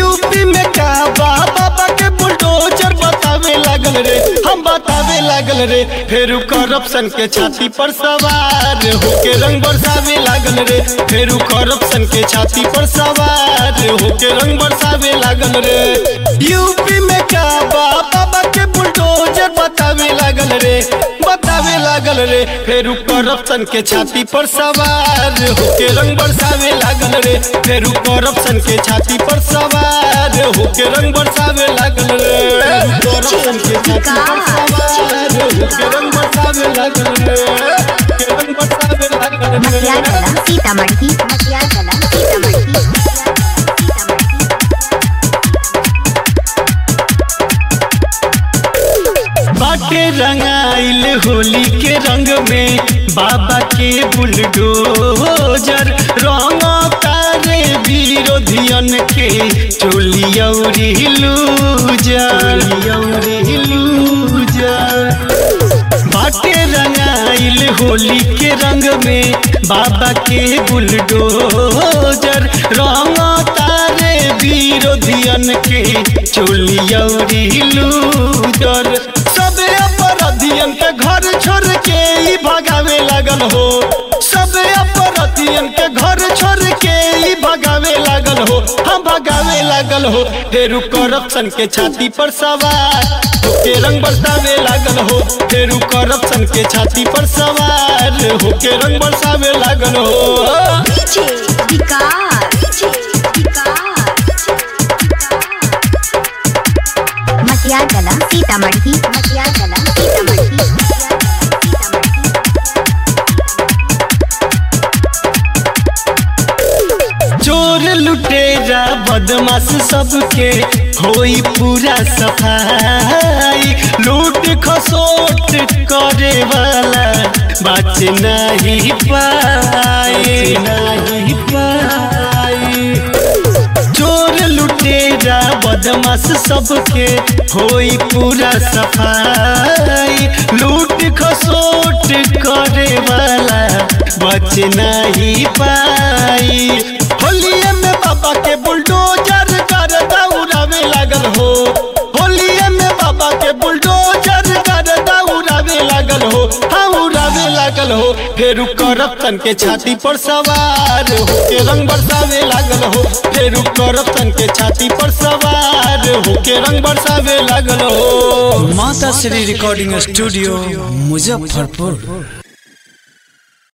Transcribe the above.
UP में का बा बाबा के बुलडोजर बतावे लागल रे हम बतावे लागल रे फेरू करप्शन के छाती पर सवार होके रंग बरसावे लागल रे फेरू करप्शन के छाती पर सवार होके रंग बरसावे लागल रे यूपी में का बा बाबा के बुलडोजर बतावे लागल रे बतावे लागल रे फेरू करप्शन के छाती पर सवार होके रंग बरसावे लागल रे फेरू करप्शन के छाती पर सवार होके रंग बरसावे लागल रे करप्शन के छाती पर सवार होके रंग बरसावे लागल रे होके रंग बरसावे लागल रे मटियागला सीतामढ़ी मटियागला सीतामढ़ी बाटे रंगाइल होली के रंग में बाबा के बुलडोजर रंग तारे विरोधियन के चोली औरी लूजर औरी लूजर बाटे रंगाइल होली के रंग में बाबा के बुलडोजर रंग तारे विरोधियन के चोली औरी लूजर सबे अपराधियन के घर छोड़ के ही भगावे लागल हो सबे अपराधियन के घर छोड़ के ही भगावे लागल हो हम भगावे लागल हो फेरू करप्शन के छाती पर सवार होके रंग बरसावे लागल हो फेरू करप्शन के छाती पर सवार होके रंग बरसावे लागल हो डीजे विकास डीजे विकास मटियागला सीतामढ़ी मटियागला सीतामढ़ी चोर लुटेरा बदमाश सबके होई पूरा सफाई लूट खसोट करे वाला बच नहीं पाए नहीं पाए चोर लुटेरा बदमाश सबके होई पूरा सफाई लूट खसोट करे वाला बच नहीं पाई होलिये में बाबा के बुलडोजर कर दौड़ावे लागल हो होलिये में बाबा के बुलडोजर कर दौड़ावे लागल हो हाँ उड़ावे लागल हो फेरू करप्शन के छाती पर सवार होके रंग बरसावे लागल हो फेरू करप्शन के छाती पर सवार होके रंग बरसावे लागल हो माता श्री रिकॉर्डिंग स्टूडियो मुजफ्फरपुर